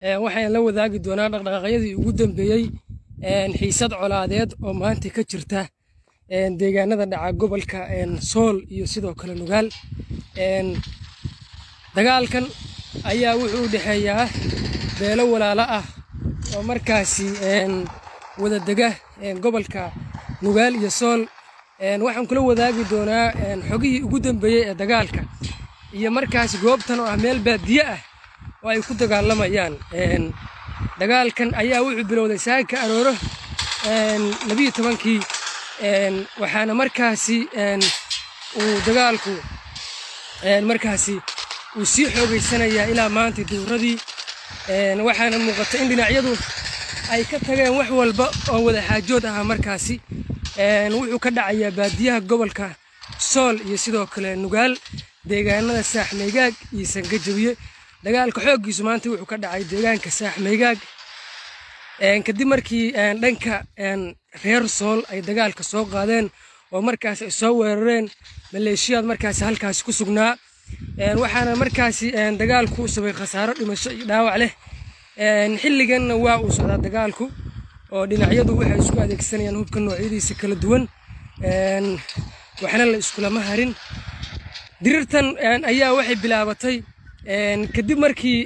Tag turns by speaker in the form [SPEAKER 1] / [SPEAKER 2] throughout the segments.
[SPEAKER 1] waxaan la wadaagi doonaa dhaqdhaqaaqyadii ugu dambeeyey xiisad colaadeed oo maanta ka jirta deegaanada dhaca gobolka sool iyo sidoo kale nugaal dagaalkan ayaa wuxuu u dhexeeyaa beelo walaalo ah oo markaasi wada dega gobolka nugaal iyo sool waxaan kula wadaagi doonaa xogihii ugu dambeeyey ee dagaalka iyo markaasi goobtan oo ah meel baadiye ah oo ay ku dagaalamayaan dagaalkan ayaa wuxuu bilowday saaka arooro labiyo tobankii waxaana markaasi uu dagaalku markaasi uu sii xoogaysanayaa ilaa maanta duuradii waxaana muuqata in dhinacyadu ay ka tageen wax walba oo wada xaajood ahaa markaasi wuxuu ka dhacayaa baadiyaha gobolka sool iyo sidoo kale nugaal deegaanada saaxmaygaag iyo sangajabiye dagaalka xooggiisu maanta wuxuu ka dhacay deegaanka saaxmaygaag kadib markii dhanka reer sool ay dagaalka soo qaadeen oo markaas ay soo weerareen maleeshiyaad markaasi halkaasi ku sugnaa waxaana markaasi dagaalku u sabay khasaaro dhimasho iyo dhaawac leh xilliganna waa uu socdaa dagaalku oo dhinacyadu waxay isku adeegsanayaan hubka noocyadiisa kala duwan waxna la iskulama harin dirirtan ayaa waxay bilaabatay kadib markii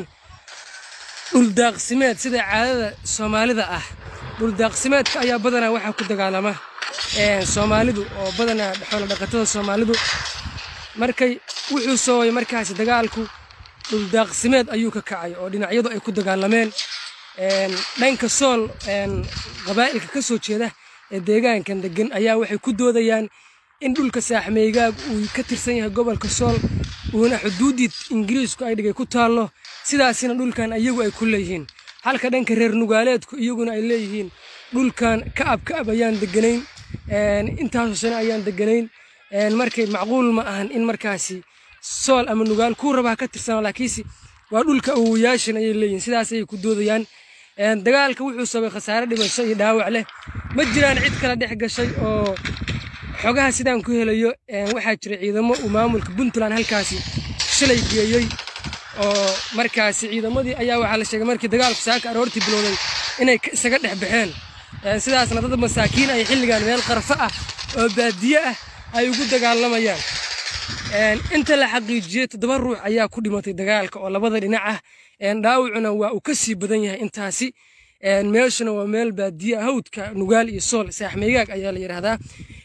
[SPEAKER 1] dhuldaaqsimeed sida caadada soomaalida ah dhuldaaqsimeedka ayaa badanaa waxaa ku dagaalama soomaalidu oo badanaa xoolo dhaqatada soomaalidu markay wuxuu soobay markaasi dagaalku dhuldaaqsimeed ayuu ka kacay oo dhinacyadu ay ku dagaalameen dhanka sool qabaa'ilka ka soo jeeda ee deegaankan degan ayaa waxay ku doodayaan in dhulka saaxmeygaag uu ka tirsan yahay gobolka sool uuna xuduuddii ingiriisku ay dhigay ku taallo sidaasina dhulkan iyagu ay ku leeyihiin halka dhanka reer nugaaleedku iyaguna ay leeyihiin dhulkan ka'ab ka'ab ayaan deganayn intaasoo sano ayaan deganayn markay macquul ma ahan in markaasi sool ama nugaal kuu rabaa ka tirsana laakiinse waa dhulka awowayaashan ayay leeyihiin sidaas ayay ku doodayaan dagaalka wuxuu sabay khasaare dhimasho iyo dhaawac leh ma jiraan cid kala dhex gashay oo xogaha sidaan ku helayo waxaa jira ciidamo uu maamulka puntland halkaasi shalay geeyey oo markaasi ciidamadii ayaa waxaa la sheegay markii dagaalku saaka aroortii bilowday inay isaga dhex baxeen sidaasna dad masaakiin ay xilligan meel qarfo ah oo baadiye ah ay ugu dagaalamayaan inta la xaqiijiyey toddoba ruux ayaa ku dhimatay dagaalka oo labada dhinac ah dhaawacuna waa uu ka sii badan yahay intaasi meeshuna waa meel baadiye hawdka nugaal iyo sool saaxmeygaag ayaa la yidhaahdaa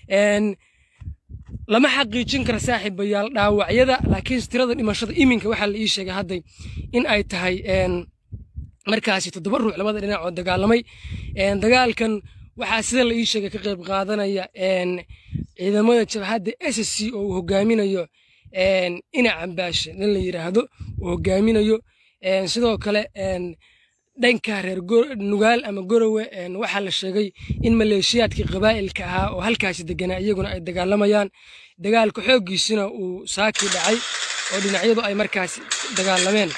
[SPEAKER 1] lama xaqiijin kara saaxiibayaal dhaawacyada laakiin tirada dhimashada iminka waxaa la ii sheegay hadday in ay tahay markaasi toddoba ruux labada dhinac oo dagaalamay dagaalkan waxaa sida la ii sheegay ka qayb qaadanaya ciidamada jabhadda s c oo uu hogaaminayo ina cambaashe nin la yidhaahdo uu hogaaminayo sidoo kale dhanka reer nugaal ama gorowe waxaa la sheegay in maleeshiyaadkii qabaa'ilka ahaa oo halkaasi deganaa iyaguna ay dagaalamayaan dagaalka xooggiisina uu saakii dhacay oo dhinacyadu ay markaasi dagaalameen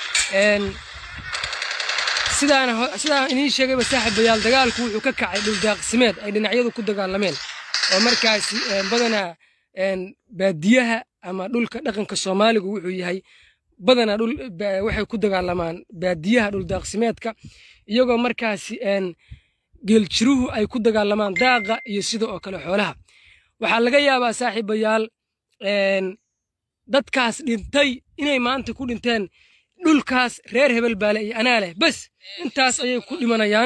[SPEAKER 1] sidaan idiin sheegayba saaxiibayaal dagaalku wuxuu ka kacay dhuldaaqsimeed ay dhinacyadu ku dagaalameen oo markaasi badanaa baadiyaha ama dhulka dhaqanka soomaaligu wuxuu yahay badanaa dhul waxay ku dagaalamaan baadiyaha dhuldaaqsimeedka iyagoo markaasi geeljiruhu ay ku dagaalamaan daaqa iyo sida oo kale xoolaha waxaa laga yaabaa saaxiibayaal dadkaas dhintay inay maanta ku dhinteen dhulkaas reer hebel baale iyo anaa leh bes intaas ayay ku dhimanayaan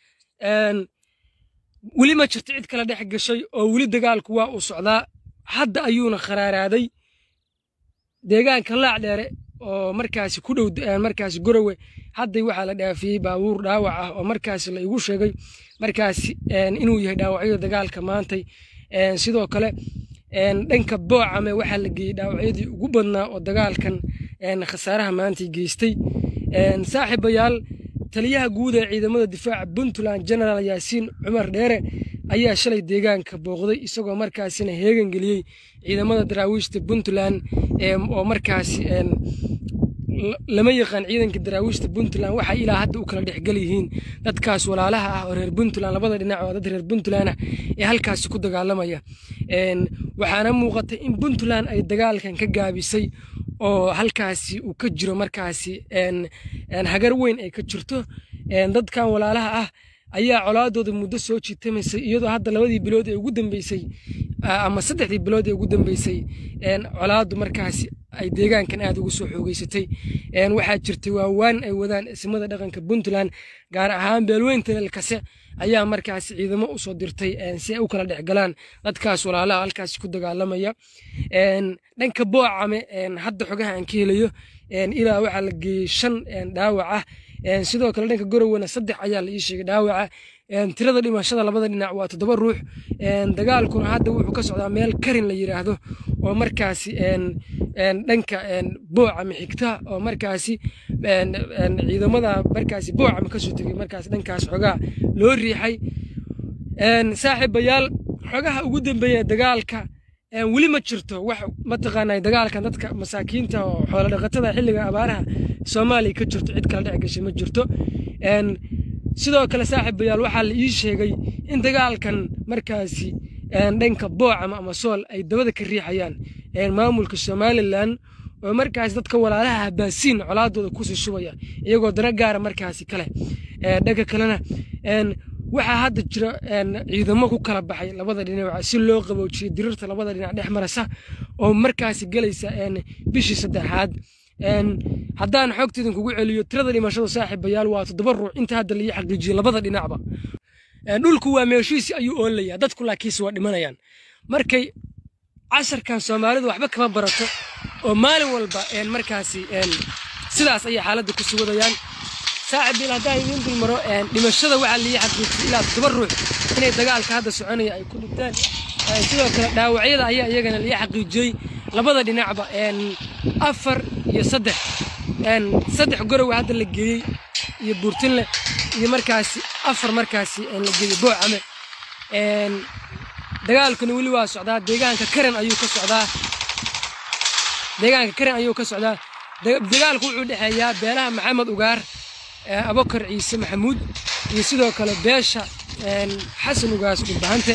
[SPEAKER 1] weli ma jirto cid kala dhex gashay oo weli dagaalku waa uu socdaa hadda ayuuna kharaaraaday deegaanka laac dheere oo markaasi ku dhow markaasi gorowe hadday waxaa la dhaafiyey baabuur dhaawac ah oo markaasi la igu sheegay markaasi inuu yahay dhaawacyada dagaalka maantay sidoo kale dhanka boocame waxaa la geeyey dhaawacyadii ugu badnaa oo dagaalkan khasaaraha maantay geystay saaxiibayaal taliyaha guud ee ciidamada difaaca puntland genaraal yaasiin cumar dheere ayaa shalay deegaanka booqday isagoo markaasina heegan geliyey ciidamada daraawiishta puntland oo markaasi lama yaqaan ciidanka daraawiishta puntland waxay ilaa hadda u kala dhexgal yihiin dadkaas walaalaha ah oo reer puntland labada dhinac oo dad reer puntland ah ee halkaasi ku dagaalamaya waxaana muuqatay in puntland ay dagaalkan ka gaabisay oo halkaasi uu ka jiro markaasi hagar weyn ay ka jirto dadkan walaalaha ah ayaa colaadooda muddo soo jiitamaysay iyadoo hadda labadii bilood ee ugu dambeysay ama saddexdii bilood ee ugu dambeysay colaadu markaasi ay deegaankan aad ugu soo xoogeysatay waxaa jirtay waawaan ay wadaan ismada dhaqanka puntland gaar ahaan beelweynta lelkase ayaa markaasi ciidamo usoo dirtay si ay u kala dhexgalaan dadkaas walaalaha halkaasi ku dagaalamaya dhanka boocame hadda xogaha aan ka helayo ilaa waxaa la geeyey shan dhaawac ah sidoo kale dhanka gorowena saddex ayaa la ii sheegay dhaawaca tirada dhimashada labada dhinac waa toddoba ruux dagaalkuna hadda wuxuu ka socdaa meel karin la yiraahdo oo markaasi dhanka boocame xigta oo markaasi ciidamada markaasi boocame kasoo tegay markaas dhankaas xogaa loo riixay saaxiibayaal xogaha ugu dambeeya dagaalka weli ma jirto wax mataqaanaa dagaalkan dadka masaakiinta oo xoolo dhaqatada xilliga abaaraha soomaaliya ka jirto cid kala dhex gashay ma jirto sidoo kale saaxiibayaal waxaa la ii sheegay in dagaalkan markaasi dhanka boocama ama sool ay dabada ka riixayaan maamulka somalilan oo markaasi dadka walaalaha habaasiin colaadooda kusii shubaya iyagoo dana gaara markaasi kale dhanka kalena waxaa hadda jira ciidamo ku kala baxay labada dhinac si loo qaboojiyo dirirta labada dhinac dhex marasa oo markaasi gelaysa bishii saddexaad haddaan xogta idinkugu celiyo tirada dhimashada saaxiibayaal waa toddoba ruux inta hadda laii xaqiijiyey labada dhinacba dhulku waa meeshiisi ayuu oolayaa dadku laakiinse waa dhimanayaan markay casharkan soomaalidu waxba kama barato oo maalin walba markaasi sidaas ayay xaaladda ku sugadayaan saaxiibil haddaan idiin dulmaro dhimashada waxaa lii xaqiijiyey ilaa toddoba ruux inay dagaalka hadda soconaya ay ku dhintaan sidoo kale dhaawacyada ayaa iyagana lii xaqiijiyey labada dhinacba afar iyo saddex saddex gorow hadda la geeyey iyo buurtinle iyo markaasi afar markaasi la geeyey boocame dagaalkuna weli waa socdaa deegaanka karen ayuu ka socdaa deegaanka karen ayuu ka socdaa dagaalku wuxuu dhexeeyaa beelaha maxamed ugaar abokar ciise maxamuud iyo sidoo kale beesha xasan ugaas dhulbahante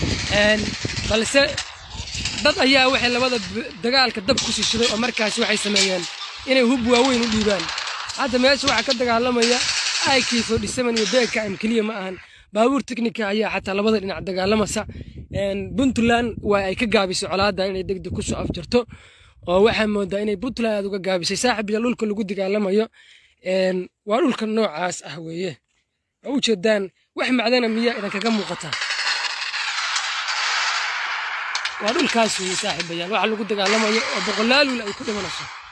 [SPEAKER 1] balse dad ayaa waxay labada dagaalka dab ku sishaday oo markaasi waxay sameeyeen inay hub waaweyn u dhiibaan hadda meesha waxaa ka dagaalamaya aikiifo dhisaman iyo beeka am keliya ma ahan baabuur teknika ayaa xataa labada dhinac dagaalamasa puntland waa ay ka gaabisay colaadda inay degdeg kusoo afjarto oo waxaa moodaa inay puntland aad uga gaabisay saaxib iyo dhulka lagu dagaalamayo waa dhulka noocaas ah weeye waa u jeedaan wax macdana miyaa idinkaga muuqata waa dhulkaas weeye saaxiibayaal waxa lagu dagaalamayo oo boqolaalul ay ku dhimanayso